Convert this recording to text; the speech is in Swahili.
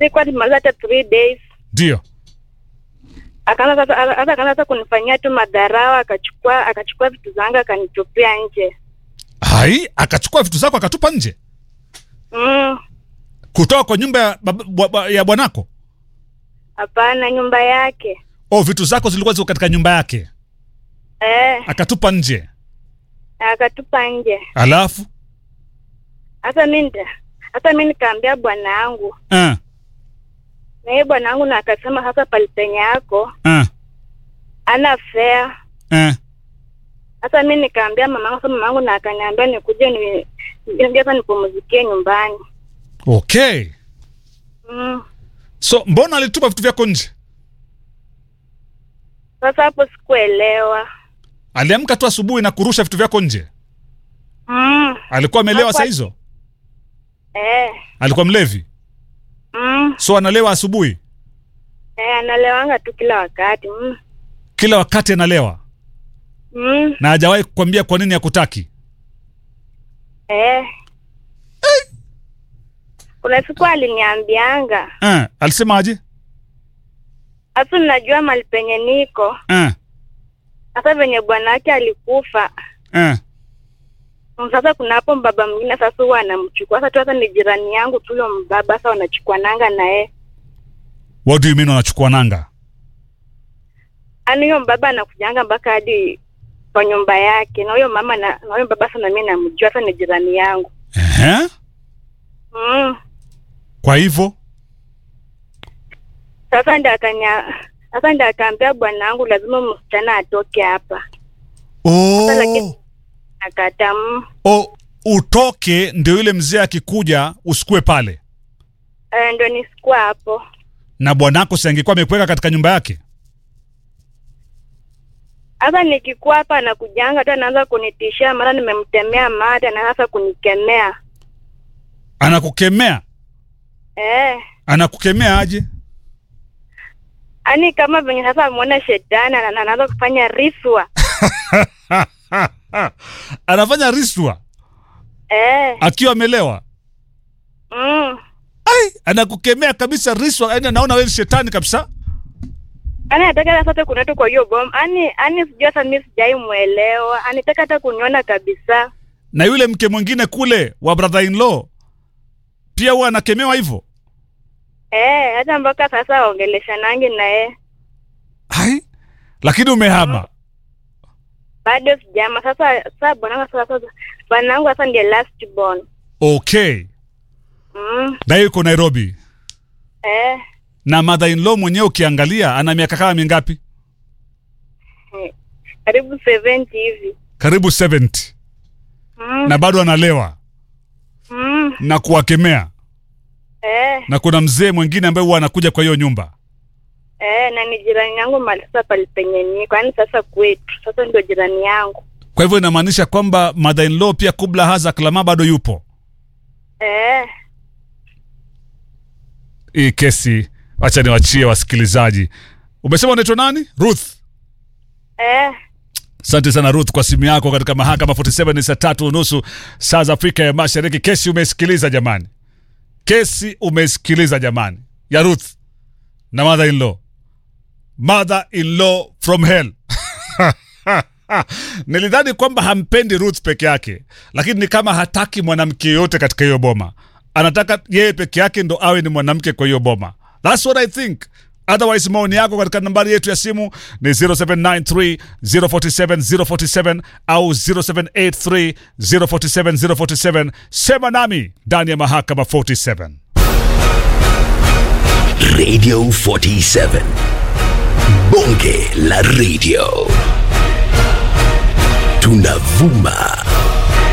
sikuwa tumaliza hata three days ndio akaanza sasa hata akaanza sasa kunifanyia tu madharau akachukua akachukua vitu zangu akanitupia nje hai akachukua vitu zako akatupa nje mm, kutoka kwa nyumba ya, bab- bwa- bwa- ya bwanako hapana nyumba yake oh vitu zako zilikuwa ziko katika nyumba yake eh, akatupa nje akatupa nje alafu hasa mi nda- hasa mi nikaambia bwana yangu uh, na hiye bwana yangu na akasema sasa palipenye yako uh, ana fea uh. hasa mi nikaambia mamangu sasa mamangu na akaniambia nikuje ni ni- sasa nipumzikie nyumbani okay mm. so mbona alitupa vitu vyako nje sasa hapo sikuelewa aliamka tu asubuhi na kurusha vitu vyako nje mm. alikuwa amelewa Hakuwa- saa hizo eh. alikuwa mlevi mm. so analewa asubuhi eh, analewanga tu kila wakati mm. kila wakati analewa Mm. na hajawahi kukwambia kwa nini hakutaki Eh. Kuna siku aliniambianga uh, alisema aje hasa, najua mali penye niko uh, hasa venye bwana wake alikufa. uh. Mm, Sasa kuna hapo mbaba mwingine sasa huwa anamchukua sasa tu, hasa ni jirani yangu tu huyo mbaba, sasa wanachukua nanga naye, what do you mean wanachukua nanga ani huyo mbaba anakujanga mpaka hadi kwa nyumba yake, na huyo mama na na huyo mbaba sana, mimi namjua, sasa ni jirani yangu uh-huh. mm. kwa hivyo Sasa ndio akanya sasa ndio akaambia bwana wangu lazima msichana atoke hapa, oh. lakini- akata mm. oh, utoke ndio yule mzee akikuja usikue pale Eh, ndio nisikuwa hapo. na bwanako si angekuwa amekuweka katika nyumba yake Sasa nikikuwa hapa anakujanga tu anaanza kunitishia, mara nimemtemea mate, anaanza kunikemea anakukemea eh, anakukemea aje ani kama venye sasa ameona shetani ana- anaanza kufanya riswa anafanya riswa eh, akiwa amelewa mm. ai anakukemea kabisa riswa yani anaona wewe ni shetani kabisa Ani nataka sasa kunatu kwa hiyo boma, ani ani sijui hata mimi sijai mwelewa, anitaka hata kuniona kabisa na yule mke mwingine kule wa brother in law pia huwa anakemewa hivyo eh, hata mpaka sasa aongeleshanangi naye ai lakini umehama bado sijama. Sasa sasa bwanangu sasa sasa bwanangu sasa ndiye last born okay mm. na yuko nairobi eh, na mother in law mwenyewe ukiangalia ana miaka kama mingapi eh, karibu 70 hivi karibu 70 mm. na bado analewa mm. na kuwakemea eh. na kuna mzee mwingine ambaye huwa anakuja kwa hiyo nyumba Eh, na ni jirani yangu mali sasa pale penye niko, yaani sasa kwetu sasa ndio jirani yangu kwa hivyo inamaanisha kwamba mother in law pia kubla haza klama bado yupo eh, hii kesi wacha niwachie wasikilizaji umesema unaitwa nani ruth eh, asante sana ruth kwa simu yako katika mahakama 47 ni saa tatu unusu saa za afrika ya mashariki kesi umesikiliza jamani kesi umesikiliza jamani ya ruth na mother in law mother in law from hell nilidhani kwamba hampendi ruth peke yake lakini ni kama hataki mwanamke yoyote katika hiyo boma anataka yeye peke yake ndo awe ni mwanamke kwa hiyo boma thats what i think otherwise maoni yako katika nambari yetu ya simu ni 0793 047 047 au 0783 047 047 sema nami ndani ya mahakama 47 Radio 47. Bonge la radio. Tunavuma